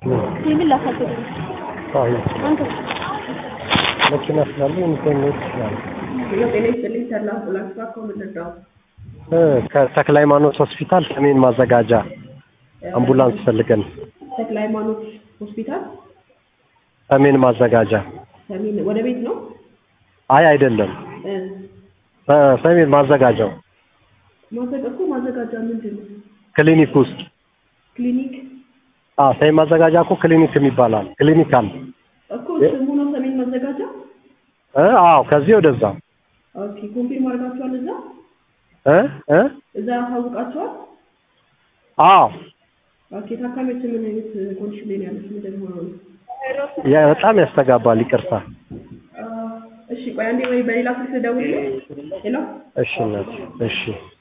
ሲቪል ላሳግድ አይ አንተ መኪና ስላለ የሚገኘው ይችላል። ጤና ይስጥልኝ ተላ አምቡላንስ እባክዎ ምን ልርዳዎት? ከተክለ ሃይማኖት ሆስፒታል ሰሜን ማዘጋጃ አምቡላንስ ፈልገን ተክለ ሃይማኖት ሆስፒታል ሰሜን ማዘጋጃ። ሰሜን ወደ ቤት ነው አይ አይደለም፣ እ ሰ- ሰሜን ማዘጋጃው ማዘጋ እኮ ማዘጋጃ ምንድን ነው? ክሊኒክ ውስጥ ክሊኒክ አ ሰሜን ማዘጋጃ እኮ ክሊኒክ ይባላል። ክሊኒክ አለ እኮ ስሙ ነው ሰሜን ማዘጋጃ። እ አዎ ከዚህ ወደዛ ኦኬ ኮንፊርም አድርጋችኋል? እዛ እ እ እዛ ያሳውቃችኋል? አዎ ኦኬ ታካሚዎች ምን አይነት ኮንዲሽን ላይ ነው ያሉት? ምንድን ነው አሁን? ያ በጣም ያስተጋባል። ይቅርታ። አ፣ እሺ ቆይ አንዴ ወይ በሌላ ስልክ ደውል። ሄሎ እሺ እናት እሺ